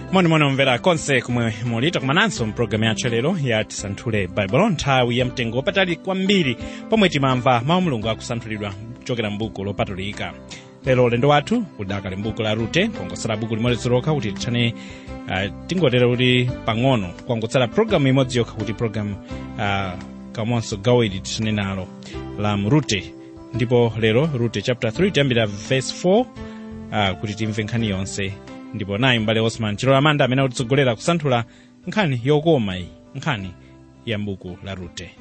monimoni omvera konse kumwe muli takumananso mpulogalamu yathu lero ya tisanthule baibulo nthawi ya mtengo wapatali kwambiri pomwe timamva mawu mulungu akusanthulidwa kuchokera m'buku lopatulika lero ulendo wathu udakali m'buku la rute kuongotsala buku limodzi lokha kuti tithane uh, tingotere kuti pang'ono kuongotsala pulogalamu imodzi yokha kuti pulogalamu uh, kamonso gawo ili tithane nalo la mrute ndipo lero rute chapter 3 tiyambira verse 4 uh, kuti timve nkhani yonse ndipo nayi mbale osman chilola amanda amene akutitsogolera kusanthula nkhani yokoma iyi nkhani ya mbuku la rute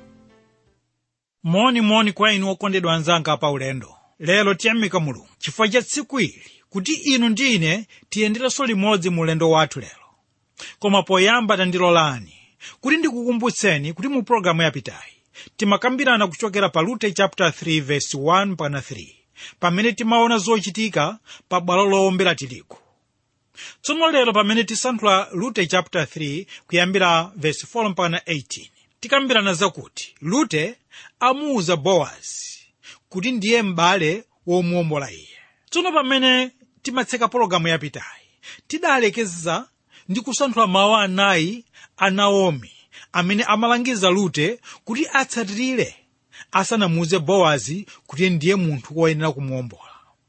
monimoni kwa inu okondedwa anzanga pa ulendo lero tiyamika mulungu chifukwa cha tsiku ili kuti inu ndi ine tiyenderenso limodzi mu ulendo wathu lero koma poyamba tandilolani kuti ndikukumbutseni kuti mu pologalamu yapitayi timakambirana kuchokera pa rute chapter 3 verse 1 pana 3 pamene timaona zochitika pa bwalo lowombera tirigu tsono lero pamene tisanthula rute chapter 3 kuyambira verse 4 mpaka 18 tikambirana zakuti rute amuuza bowazi kuti ndiye m'bale womuwombola iye tsono pamene timatseka pologalamu yapitayi tidalekeza ndi kusanthula mawu anayi a naomi amene amalangiza rute kuti atsatirire asanamuuze bowazi kuti ndiye munthu woyenera kumuwombola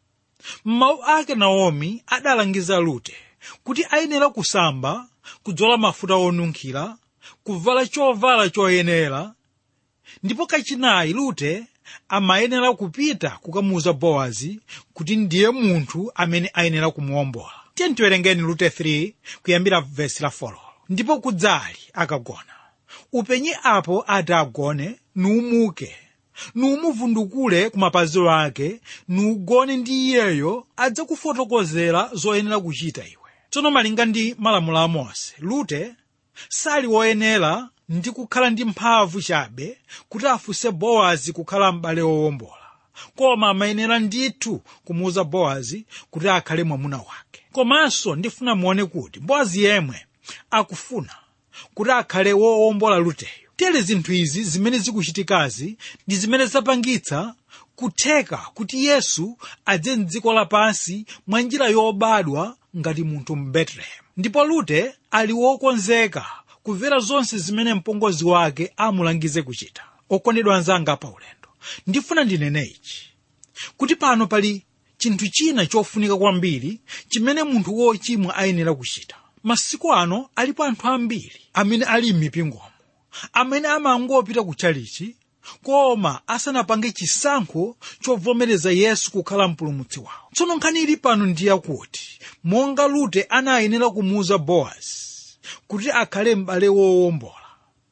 m'mawu ake naomi adalangiza rute kuti ayenera kusamba kudzola mafuta onunkhira kuvala chovala choyenera ndipo kachinayi rute amayenera kupita kukamuuza bowazi kuti ndiye munthu amene ayenera kumuwombola tiye tiwerengeni rute 3 kuyambira vesi la 4 ndipo kudzali akagona upenye apo ati agone nuumuke nuumuvundukule ku mapazi ake nuugone ndi iyeyo adzakufotokozera zoyenera kuchita iwe tsono malinga ndi malamulo a mose rute sali woyenera ndi kukhala ndi mphamvu chabe kuti afunse bowazi kukhala m'bale wowombola koma amayenera ndithu kumuuza bowazi kuti akhale mwamuna wake komanso ndifuna muone kuti bowazi yemwe akufuna kuti akhale wowombola ruteyo tere zinthu izi zimene zikuchitikazi ndi zimene zapangitsa kutheka kuti yesu adze mdziko lapansi mwa njira yobadwa ngati munthu mbetelehem ndipo rute ali wokonzeka kumvera zonse zimene mpongozi wake amulangize kuchita okondedwa anzanga pa ulendo ndifuna ndinene ichi kuti pano pali chinthu china chofunika kwambiri chimene munthu wochimwa ayenera kuchita masiku ano alipo anthu ambiri amene ali m'mipingomo amene amangopita ku chalichi koma asanapange chisankho chovomereza yesu kukhala mpulumutsi wawo tsono nkhani ili pano ndi yakuti monga rute anayenera kumuuza bowazi kuti akhale m'bale wowombola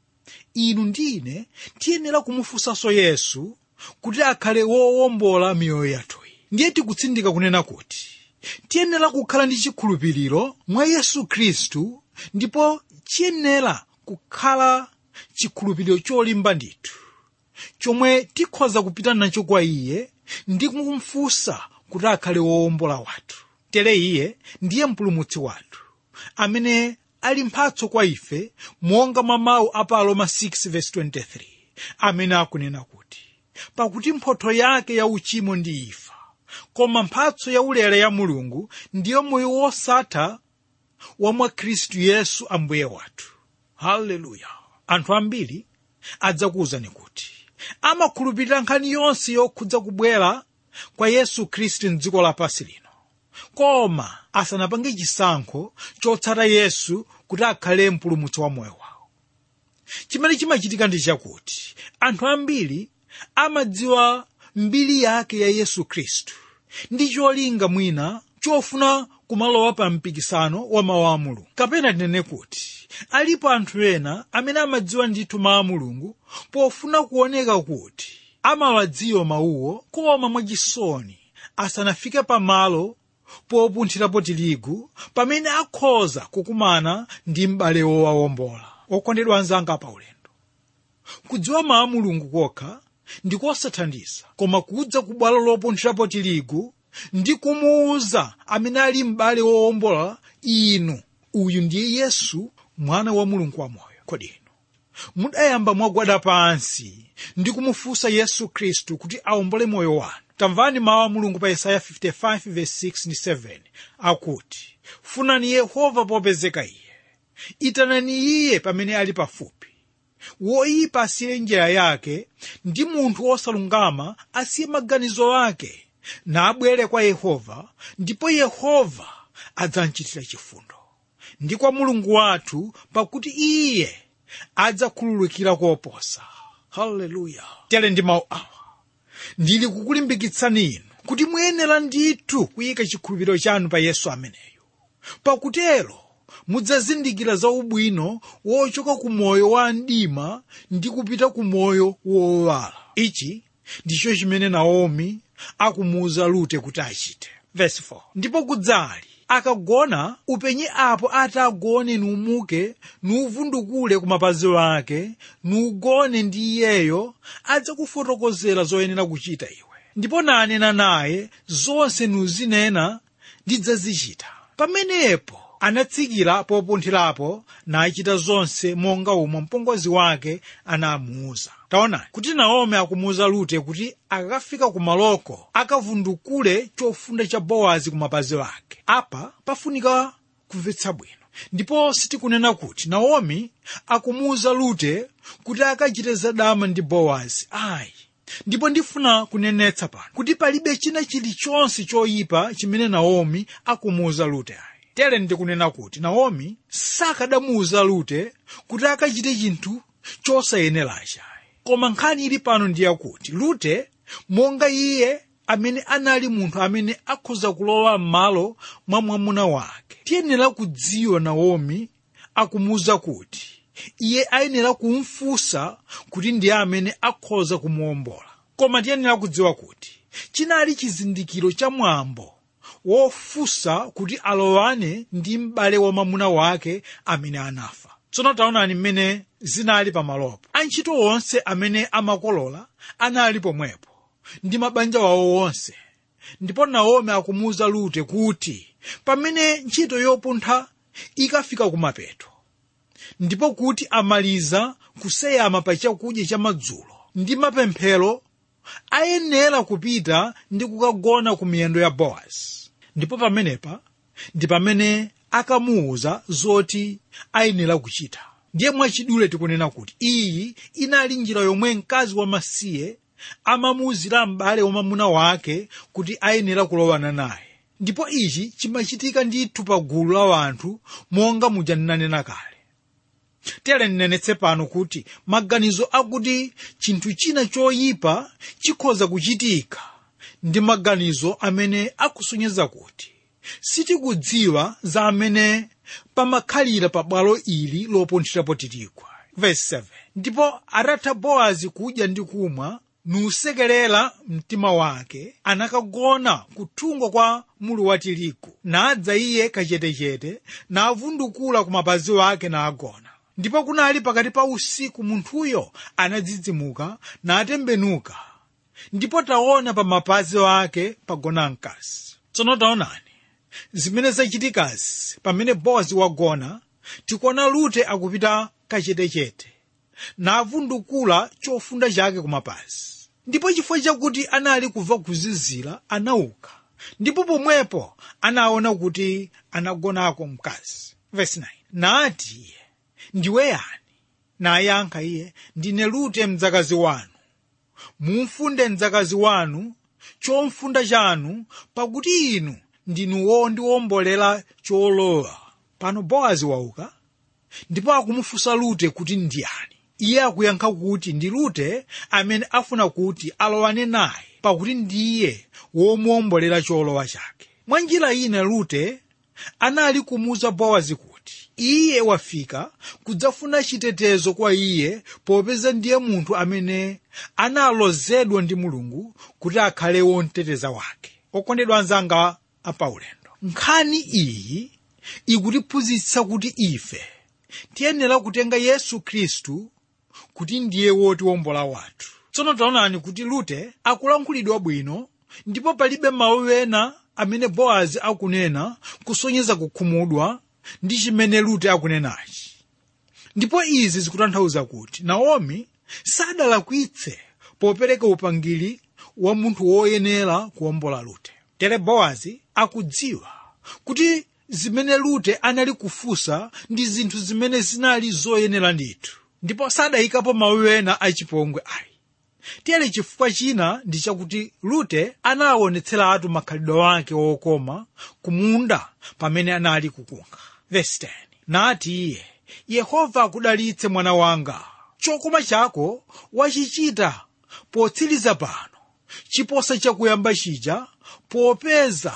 inu ndine tiyenera kumufunsanso yesu kuti akhale wowombola miyoyo yathuyi ndiye tikutsindika kunena kuti tiyenera kukhala ndi chikhulupiriro mwa yesu khristu ndipo chiyenera kukhala chikhulupiriro cholimba ndithu chomwe tikhoza kupita nacho kwa iye ndi kumfunsa kuti akhale wowombola wathu tere iye ndiye mpulumutsi wathu amene ali mphatso kwa ife monga mwa mawu a pa aroma 6:23 amene akunena kuti pakuti mphotho yake ya uchimo ndi imfa koma mphatso yaulere ya mulungu ndiyo moyo wosatha wa mwa khristu yesu ambuye wathu haleluya anthu ambiri adzakuwuzani kuti amakhulupirira nkhani yonse yokhudza kubwera kwa yesu khristu mdziko lapansi lino koma asanapange chisankho chotsata yesu kuti akhale mpulumutsi wa moyo wawo chimene chimachitika ndi chakuti anthu ambiri amadziwa mbiri yake ya yesu khristu ndi cholinga mwina chofuna kumalowa pa mpikisano wa mawu a mulungu kapena tinene kuti alipo anthu ena amene amadziwa ndithu mawu a mulungu pofuna kuoneka kuti amawadziwa mawuwo koma mwachisoni asanafike pamalo popunthirapo tirigu pamene akhoza kukumana ndi m'bale wowawombola okondedwa anzanga pa ulendo kudziwa mawu a mulungu kokha ndikosathandiza koma kudza ku bwalo lopunthirapo tirigu ndi kumuwuza amene ali m'bale wowombola inu uyu ndiye yesu mwana wa mulungu wamoyo kodi inu mudayamba mwagwada pansi ndi kumufunsa yesu khristu kuti awombole moyo wanu tamvani mawu a mulungu pa yesaya 55:6-7 akuti funani yehova popezeka iye itanani iye pamene ali pafupi woyipa asiye njira yake ndi munthu wosalungama asiye maganizo ake nabwere kwa yehova ndipo yehova adzamchitira chifundo ndi kwa mulungu wathu pakuti iye adzakhululukira koposa haleluya tere ndi mawu awa ndili kukulimbikitsani inu kuti muyenera ndithu kuyika chikhulupiriro chanu pa yesu ameneyo pakutero mudzazindikira za ubwino wochoka ku moyo wa mdima ndi kupita ku moyo wowala ichi ndicho chimene naomi akumuwuza rute kuti achite Verse 4. ndipo kudzali akagona upenye apo atagone nuumuke nuuvundukule ku mapazi ake nuugone ndi iyeyo adzakufotokozera zoyenera kuchita iwe ndipo nanena naye zonse nuzinena ndidzazichita pamenepo anatsikira popunthirapo nachita zonse monga umwe mpongozi wake anamuwuza taonani kuti naomi akumuwuza rute kuti akakafika ku maloko akavundukule chofunda cha bowazi ku mapazi ake apa pafunika kumvetsa bwino ndipo sitikunena kuti naomi akumuwuza rute kuti akachite zadama ndi bowazi ayi ndipo ndifuna kunenetsa pano kuti palibe china chilichonse choyipa chimene naomi akumuwuza rute ayi tere ndikunena kuti naomi sakadamuwuza rute kuti akachite chinthu chosayenerachi koma nkhani ili pano ndiyakuti rute monga iye amene anali munthu amene akhoza kulowa m'malo mwa mwamuna wake tiyenera kudziwa naomi akumuwuza kuti iye ayenera kumfunsa kuti ndiye amene akhoza kumuwombola koma tiyenera kudziwa kuti chinali chizindikiro cha mwambo wofunsa kuti alowane ndi m'bale wa mwamuna wake amene anafa tsono taonani mmene zinali pamalopo antchito onse amene amakolola anali pomwepo ndi mabanja wawo wonse ndipo naomi akumuwuza rute kuti pamene ntchito yopuntha ikafika kumapeto ndipo kuti amaliza kuseyama pa chakudya cha madzulo ndi mapemphero ayenera kupita ndi kukagona ku miyendo ya bowazi ndipo pamenepa ndi pamene akamuwuza zoti ayenera kuchita ndiye mwachidule tikunena kuti iyi inali njira yomwe mkazi wamasiye amamuwuzira m'bale wa mwamuna wake kuti ayenera kulowana naye ndipo ichi chimachitika ndithu pa gulu la anthu monga muja ndinanena kale tere ndinenetse pano kuti maganizo akuti chinthu china choyipa chikhoza kuchitika ndi maganizo amene akusonyeza kuti sitikudziwa za amene pamakhalira pa bwalo ili lopunthirapo tirigu Verse 7. ndipo atatha bowazi kudya ndi kumwa nusekerera mtima wake anakagona kuthungo kwa mulu wa tirigu nadza iye kachetechete navundukula ku mapazi wake nagona ndipo kunali pakati pa usiku munthuyo anadzidzimuka natembenuka ndipo taona pa mapazi ake pagona mkazi tsono taonani zimene zachitikazi pamene bowazi wagona tikuona rute akupita kachetechete navundukula chofunda chake kumapazi ndipo chifukwa chakuti anali kumva kuzizira anauka ndipo pomwepo anaona kuti anagonako mkazi Verse 9. nati iye ndiwe yani nayankha iye ndine rute mdzakazi wanu mumfunde mdzakazi wanu chofunda chanu pakuti inu ndinu wondiwombolera cholowa pano bowazi wauka ndipo akumufunsa rute kuti ndiyani iye akuyankha kuti ndi rute amene afuna kuti alowane naye pakuti ndiye womuwombolera cholowa chake mwa njira ina rute anali kumuwuza bowazi kuti iye wafika kudzafuna chitetezo kwa iye popeza ndiye munthu amene analozedwa ndi mulungu kuti akhale womteteza wake okondedwa anzanga apaulendo nkhani iyi ikutiphunzitsa kuti ife tiyenera kutenga yesu khristu kuti ndiye wotiwombola wathu tsono taonani kuti rute akulankhulidwa bwino ndipo palibe mawu ena amene bowazi akunena kusonyeza kukhumudwa ndi chimene rute akunenachi ndipo izi zikutanthauza kuti naomi sadalakwitse popereka upangiri wa munthu woyenera kuwombola rute tere bowazi akudziwa kuti zimene rute anali kufunsa ndi zinthu zimene zinali zoyenera ndithu ndipo sadayikapo mawu ena achipongwe ayi tiyere chifukwa china ndi chakuti rute anawaonetseratu makhalidwe ake wokoma kumunda pamene anali kukunga Verse 10. nati iye yehova akudalitse mwana wanga chokoma chako wachichita potsiriza pano chiposa chakuyamba chija popeza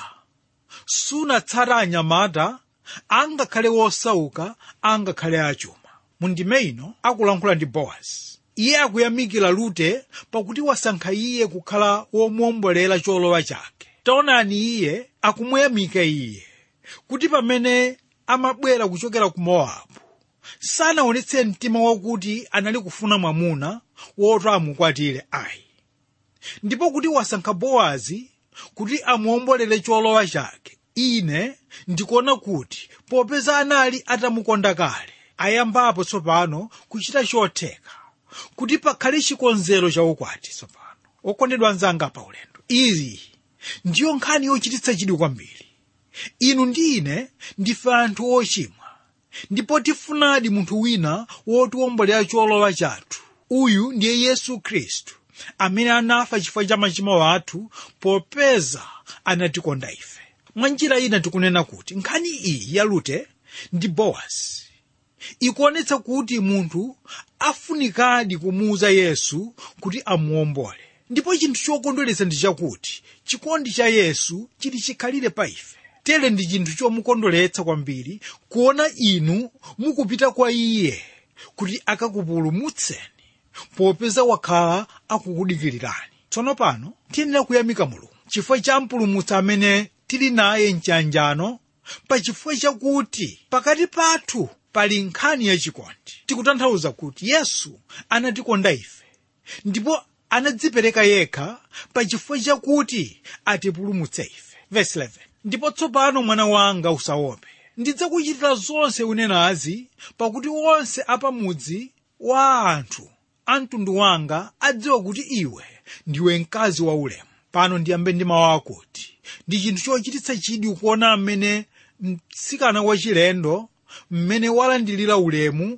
sunatsata anyamata angakhale wosauka angakhale achuma mundime ino akulankhula ndi bowazi iye akuyamikira rute pakuti wasankha iye kukhala womuombolera cholowa chake taonani iye akumuyamika iye kuti pamene amabwera kuchokera ku mowabu sanaonetse mtima wakuti anali kufuna mwamuna woti amukwatire ayi ndipo kuti wasankha bowazi kuti amuombolere cholowa chake ine ndikuona kuti popeza anali atamukonda kale ayambapo tsopano kuchita chotheka kuti pakhale chikonzero cha ukwati tsopano okondedwa anzanga pa ulendo iyi ndiyo nkhani yochititsa chidwi kwambiri inu ndi ine ndife anthu ochimwa ndipo tifunadi munthu wina wotiwombolera cholowa chathu uyu ndiye yesu khristu amene anafa chifukwa cha machimo athu popeza anatikonda ife mwa njira ina tikunena kuti nkhani iyi ya rute ndi bowazi ikuonetsa kuti munthu afunikadi kumuuza yesu kuti amuombole ndipo chinthu chokondweretsa ndi chakuti chikondi cha yesu chili chikhalire pa ife tere ndi chinthu chomukondweretsa kwambiri kuona inu mukupita kwa iye kuti akakupulumutseni popeza wakhala akukudikirirani tsono pano tiyenera kuyamika mulungu chifukwa cha mpulumutsi amene tili naye mchanjano pa chifukwa chakuti pakati pathu pali nkhani yachikondi tikutanthauza kuti yesu anatikonda ife ndipo anadzipereka yekha pa chifukwa chakuti atipulumutse ife Verse 11. ndipo tsopano mwana wanga usaope ndidzakuchitira zonse unenazi pakuti onse apamudzi wa anthu a mtundu wanga adziwa kuti iwe ndiwe mkazi wa ulemu pano ndiyambe ndi mawu akuti ndi chinthu chochititsa chidwi kuona mmene mtsikana wachilendo mmene walandilira ulemu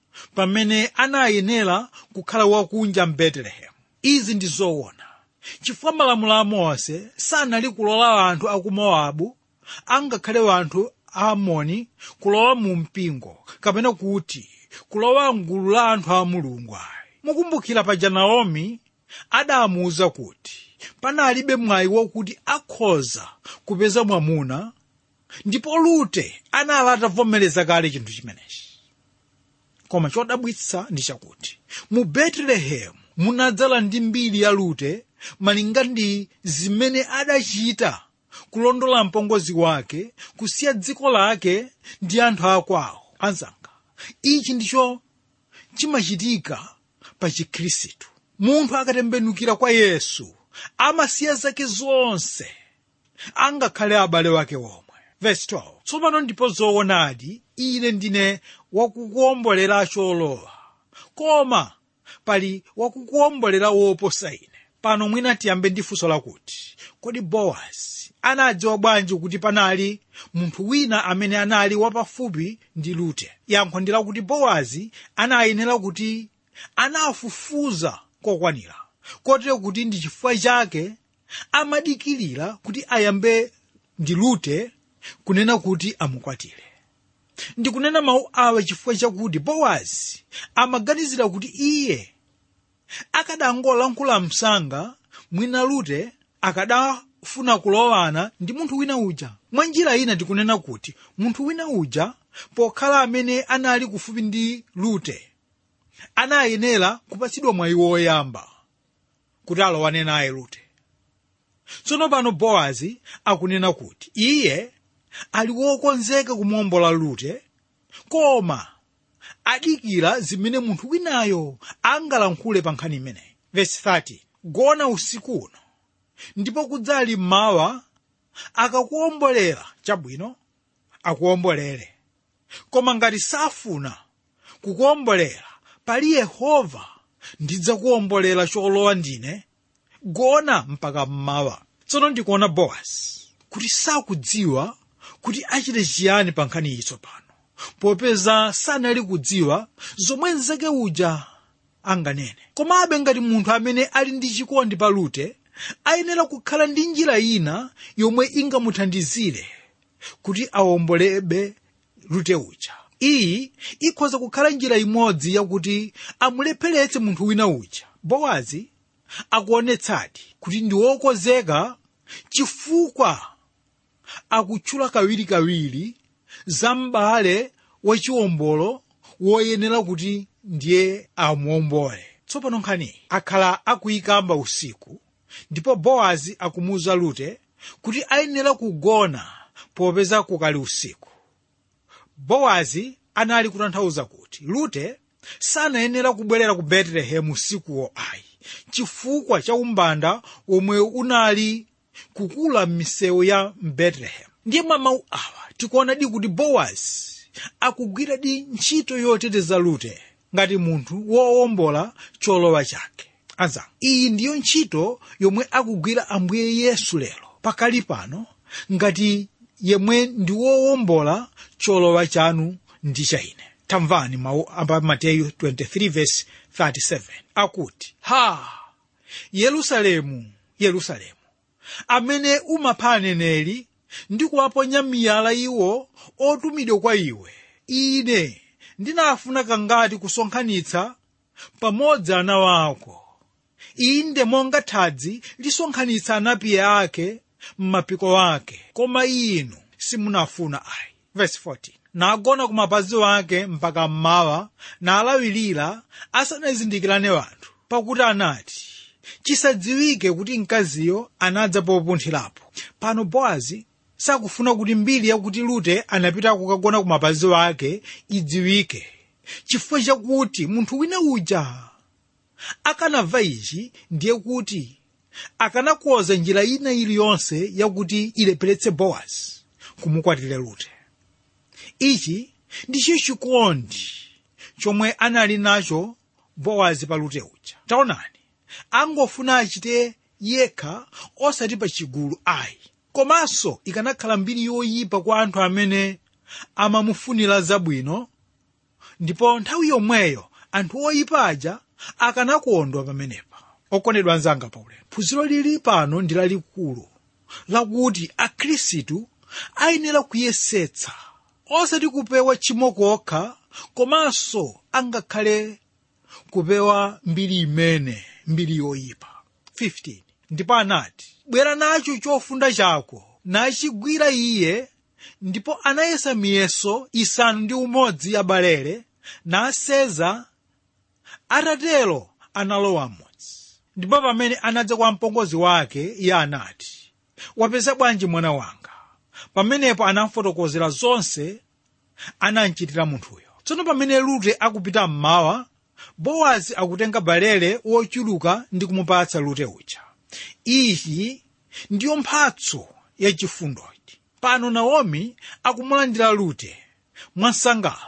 pamene anayenera kukhala wakunja mbetelehem izi ndi zoona chifukwa malamulo a mose sanali kulola anthu aku mowabu angakhale anthu a amoni kulowa mu mpingo kapena kuti kulowa mgulu la anthu a mulungu ayi mukumbukira paja naomi adamuwuza kuti panalibe mwayi wakuti akhoza kupeza mwamuna ndipo rute anali atavomereza kale chinthu chimenechi koma chodabwitsa ndi chakuti mu betelehemu munadzala ndi mbiri ya rute malinga ndi zimene adachita kulondola mpongozi wake kusiya dziko lake ndi anthu akwawo anzanga ichi ndicho chimachitika pa chikhristu munthu akatembenukira kwa yesu amasiya zake zonse angakhale abale wake omwe Verse 12. tsopano ndipo zoonadi ine ndine wakukuombolera cholowa koma pali wakukuombolera woposa ine pano mwina tiyambe ndi funso lakuti kodi bowazi anadziwa bwanji kuti panali munthu wina amene anali wapafupi ndi rute yankho ndi lakuti bowazi anayenera kuti anafufuza kokwanira kotero kuti ndi chifukwa chake amadikirira kuti ayambe ndi rute kunena kuti amukwatire ndikunena mawu awa chifukwa chakuti bowazi amaganizira kuti iye akadangolankhula msanga mwina rute akadafuna kulowana ndi munthu wina uja mwa njira ina tikunena kuti munthu wina uja pokhala amene anali kufupi ndi rute anayenera kupatsidwa mwayi woyamba kuti alowane naye rute tsono pano bowazi akunena kuti iye ali wokonzeka kumuombola rute koma adikira zimene munthu winayo angalankhule pa nkhani imeneyi vesi 30 gona usiku uno ndipo kudzali mmawa akakuombolera chabwino akuombolere koma ngati safuna kukuombolera pali yehova ndidzakuombolera cholowa ndine gona mpaka mmawa tsono ndikuona bowazi kuti sakudziwa kuti achite chiyani pa nkhani iyi tsopano popeza sanali kudziwa zomwe mnzake uja anganene komabe ngati munthu amene ali ndi chikondi pa rute ayenera kukhala ndi njira ina yomwe ingamuthandizire kuti awombolebe rute uja iyi ikhoza kukhala njira imodzi yakuti amulepheretse munthu wina uja bowazi akuonetsadi kuti ndi wokonzeka chifukwa akutchula kawirikawiri za m'bale wachiwombolo woyenera kuti ndiye amuwombole tsopano nkhani akhala akuyikamba usiku ndipo bowazi akumuwuza rute kuti ayenera kugona popeza kukali usiku bowazi anali kutanthauza kuti rute sanayenera kubwerera ku betelehemu usikuwo ayi chifukwa cha umbanda omwe unali kukula m'misewu ya betelehemu ndiye mwa mawu awa tikuonadi kuti bowazi akugwiradi ntchito yoteteza rute ngati munthu wowombola cholowa chake anzanga iyi ndiyo ntchito yomwe akugwira ambuye yesu lero pakali pano ngati yemwe ndi wowombola cholowa chanu ndi cha ine tamvani mawu a mateyu 23:37 akuti ha yerusalemu yerusalemu amene umapha aneneri ndi kuwaponya miyala iwo otumidwa kwa iwe ine ndinafuna kangati kusonkhanitsa pamodzi ana wako inde monga thadzi lisonkhanitsa anapiye ake m'mapiko ake koma inu simunafuna ayi verse 14 nagona ku mapazi wake mpaka mmawa nalawirira asanazindikirane wanthu pakuti anati chisadziwike kuti mkaziyo anadza popunthirapo pano bowazi sakufuna kuti mbiri yakuti rute anapita kukagona ku mapazi wake idziwike chifukwa chakuti munthu wina uja akanamva ichi ndiye kuti akanakonza njira ina iliyonse yakuti ilepheretse bowazi kumukwatira rute ichi ndicho chikondi chomwe anali nacho bowazi pa rute uja taonani angofuna achite yekha osati pa chigulu ayi komanso ikanakhala mbiri yoyipa kwa anthu amene amamufunira zabwino ndipo nthawi yomweyo anthu oyipa aja akanakondwa pamenepa okondedwa anzanga paulendo phunziro lili pano ndi lalikulu lakuti akhristu ayenera kuyesetsa osati kupewa tchimo kokha komanso angakhale kupewa mbiri imene mbiri yoyipa 15 ndipo anati bwera nacho chofunda chako nachigwira iye ndipo anayesa miyeso isanu ndi umodzi ya balere naseza atatero analowa mmodzi ndipo pamene anadza kwa mpongozi wake iye anati wapeza bwanji mwana wanga pamenepo anafotokozera zonse anamchitira munthuyo tsono pamene rute akupita mmawa bowazi akutenga balere wochuluka ndi kumupatsa rute uja iyi ndiyo mphatso yachifundoyi pano naomi akumulandira rute mwasangala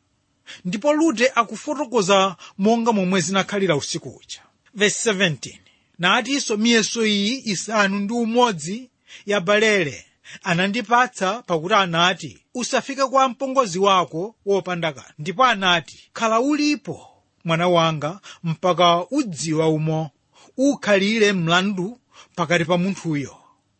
ndipo rute akufotokoza monga momwe zinakhalira usiku uja verse 17 natinso miyeso iyi isanu ndi umodzi ya balere anandipatsa pakuti anati usafike kwa mpongozi wako wopanda kanthu ndipo anati khala ulipo mwana wanga mpaka udziwa umo ukhalire mlandu pakati pa munthuyo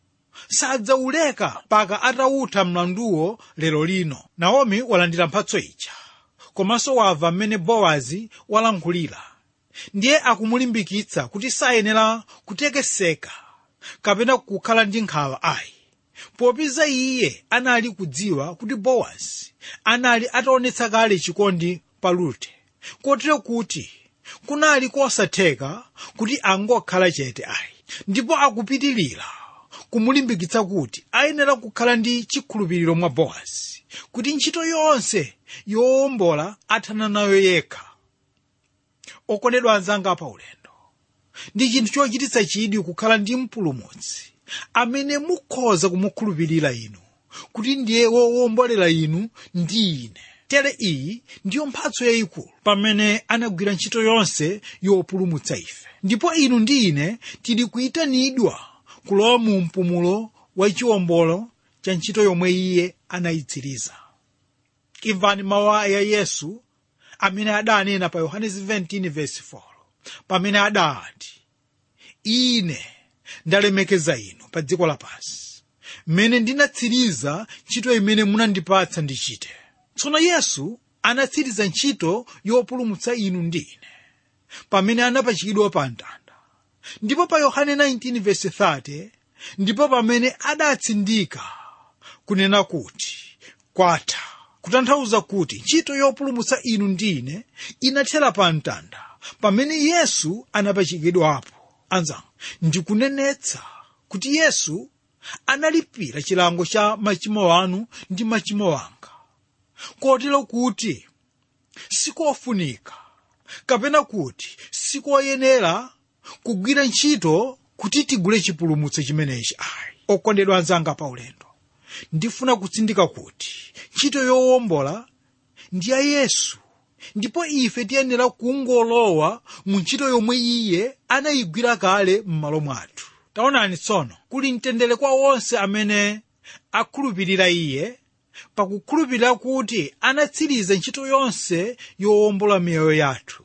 sadzauleka mpaka atawutha mlanduwo lero lino naomi walandira mphatso ija komanso wamva mmene bowazi walankhulira ndiye akumulimbikitsa kuti sayenera kutekeseka kapena kukhala ndi nkhawa ayi popeza iye anali kudziwa kuti bowazi anali ataonetsa kale chikondi pa rute kotero kuti kunali kosatheka kuti angokhala chete ayi ndipo akupitilira kumulimbikitsa kuti ayenera kukhala ndi chikhulupiriro mwa bowazi kuti ntchito yonse yowombola athana nayo yekha okondedwa anzanga pa ulendo ndi chinthu chochititsa chidwi kukhala ndi mpulumutsi amene mukhoza kumukhulupirira inu kuti ndiye wowombolera inu ndi ine tere iyi ndiyo mphatso yayikulu pamene anagwira ntchito yonse yopulumutsa ife ndipo inu ndi ine tili kuyitanidwa kulowa mu mpumulo wa chiwombolo cha ntchito yomwe iye anayitsiriza imvani mawu a yesu amene adanena pa yohane 17:4 pamene adati ine ndalemekeza inu pa dziko lapansi mmene ndinatsiriza ntchito imene munandipatsa ndichite tsono yesu anatsiriza ntchito yopulumutsa inu ndi ine pamene anapachikidwa pa mtanda ndipo pa yohane 19:30 ndipo pamene adatsindika kunena kuti kwatha kutanthauza kuti ntchito yopulumutsa inu ndi ine inathera pa mtanda pamene yesu anapachikidwapo anzanga ndikunenetsa kuti yesu analipira chilango cha machimo anu ndi machimo anga kotero kuti sikofunika kapena kuti sikoyenera kugwira ntchito kuti tigule chipulumutso chimenechi ayi okondedwa anzanga pa ulendo ndifuna kutsindika kuti ntchito yowombola ndi ya yesu ndipo ife tiyenera kungolowa mu ntchito yomwe iye anayigwira kale m'malo mwathu taonani tsono kuli mtendere kwa onse amene akhulupirira iye pakukhulupirira kuti anatsiriza ntchito yonse yowombola miyoyo yathu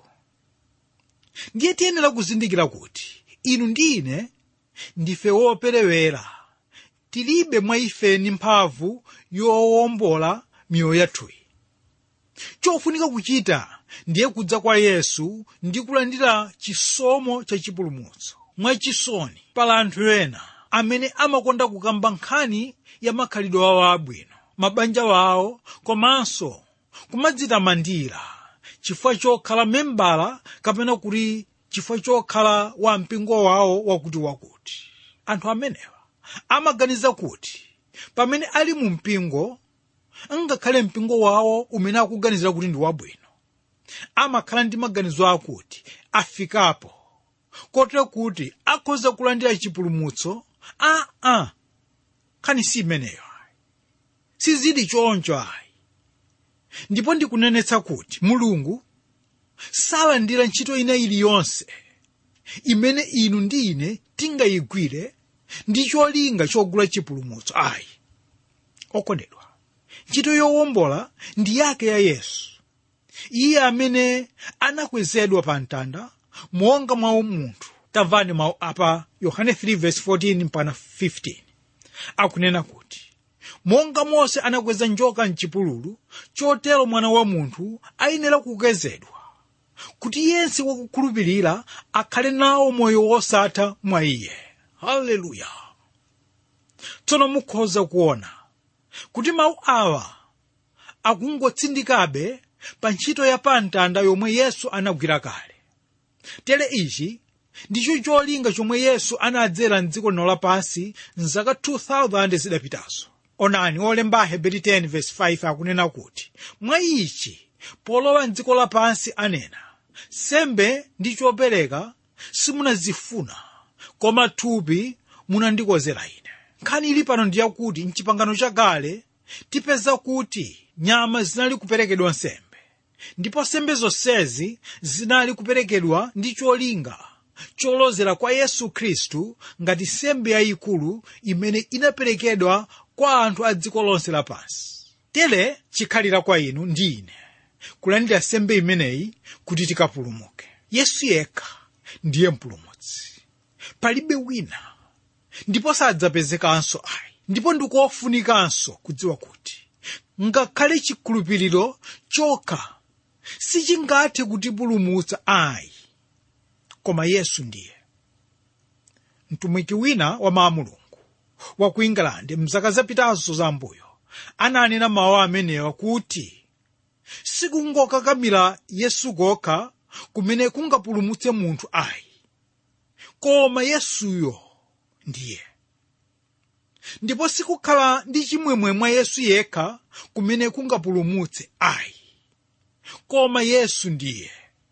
ndiye tiyenera kuzindikira kuti inu ndi ine ndife woperewera tilibe mwa ifeni mphamvu yowombola miyoyo yathuyi chofunika kuchita ndiye kudza kwa yesu ndi kulandira chisomo cha chipulumutso mwachisoni pala anthu ena amene amakonda kukamba nkhani ya makhalidwe awo abwino mabanja wawo komanso kumadzitamandira chifukwa chokhala membala kapena kuti chifukwa chokhala wa mpingo wawo wakuti wakuti anthu amenewa amaganiza kuti pamene ali mu mpingo ngakhale mpingo wawo umene akuganizira kuti ndi wabwino amakhala ndi maganizo akuti afikapo kotero kuti akhoza kulandira chipulumutso aa ah, nkhani si imeneyo ayi sizili choncho ayi ndipo ndikunenetsa kuti mulungu salandira ntchito ina iliyonse imene inu ndi ine tingayigwire ndi cholinga chogula chipulumutso ayi okondedwa ntchito yowombola ndi yake ya yesu iye amene anakwezedwa pa mtanda monga mwa munthu tamvani mawu apa yohane 3:14 mpaka 15 akunena kuti monga mose anakweza njoka mchipululu chotero mwana wa munthu ayenera kukwezedwa kuti yense wakukhulupirira akhale nawo moyo wosatha mwa iye haleluya tsono mukhoza kuona kuti mawu awa akungotsindikabe pa ntchito ya pamtanda yomwe yesu anagwira kale tere ichi ndicho cholinga chomwe yesu anadzera mdziko lino lapansi mzaka 2000 zidapitazo onani olemba aheberi 10:5 akunena kuti mwa ichi polowa mdziko lapansi anena sembe ndi chopereka simunazifuna koma thupi munandikozera ine nkhani ili pano ndiyakuti mchipangano chakale tipeza kuti nyama zinali kuperekedwa nsembe ndipo nsembe zonsezi zinali kuperekedwa ndi cholinga cholozera kwa yesu khristu ngati nsembe yayikulu imene inaperekedwa kwa anthu a dziko lonse lapansi tere chikhalira kwa inu ndi ine kulandira nsembe imeneyi kuti tikapulumuke yesu yekha ndiye mpulumutsi palibe wina ndipo sadzapezekanso ayi ndipo ndikofunikanso kudziwa kuti ngakhale chikhulupiriro chokha sichingathe kutipulumutsa ayi koma yesu ndiye mtumiki wina wa mawu a mulungu wa ku england mzaka zapitazo zambuyo ananena mawu amenewa kuti sikungokakamira yesu kokha kumene kungapulumutse munthu ayi koma yesuyo ndiye ndipo sikukhala ndi chimwemwe mwa yesu yekha kumene kungapulumutse ayi koma yesu ndiye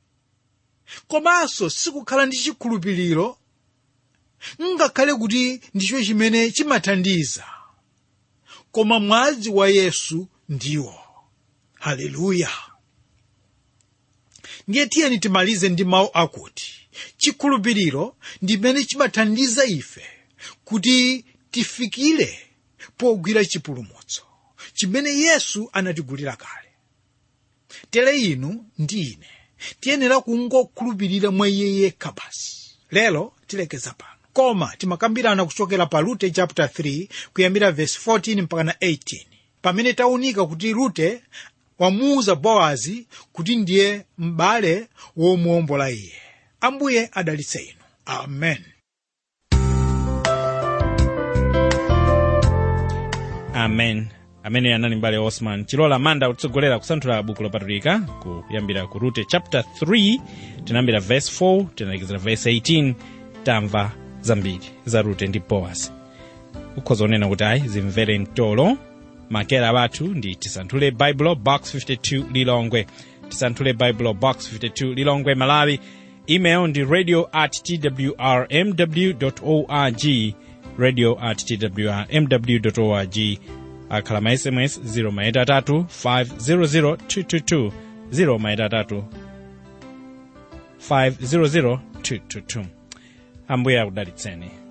komanso sikukhala ndi chikhulupiriro ngakhale kuti ndicho chimene chimathandiza koma mwazi wa yesu ndiwo haleluya ndiye tiyeni timalize ndi mawu akuti chikhulupiriro ndimene chimathandiza ife kuti tifikire pogwira chipulumutso chimene yesu anatigulira kale tere inu ndi ine tiyenera kungokhulupirira mwa iye yekha basi lero tilekeza pano koma timakambirana kuchokera pa rute chapter 3 kuyambira verse 14 mpaka na 18 pamene taunika kuti rute wamuuza bowazi kuti ndiye m'bale womuwombola iye ambuye adalitse inu amen amen amene anali mbale osman chilola manda kutsogolera kusanthula buku lopatulika kuyambira ku rute chapter 3 tinayambira verse 4 tinalekezera verse 18 tamva zambiri za rute ndi bowazi ukhoza kunena kuti ayi zimvere mtolo makera bathu ndi tisanthule baibulo box 52 lilongwe tisanthule baibulo box 52 lilongwe malawi email ndi radio at twrmw org radio at twrmw org akhala ma sms 0 maitatu 500 222 0 maitatu 500 222 ambuye akudalitseni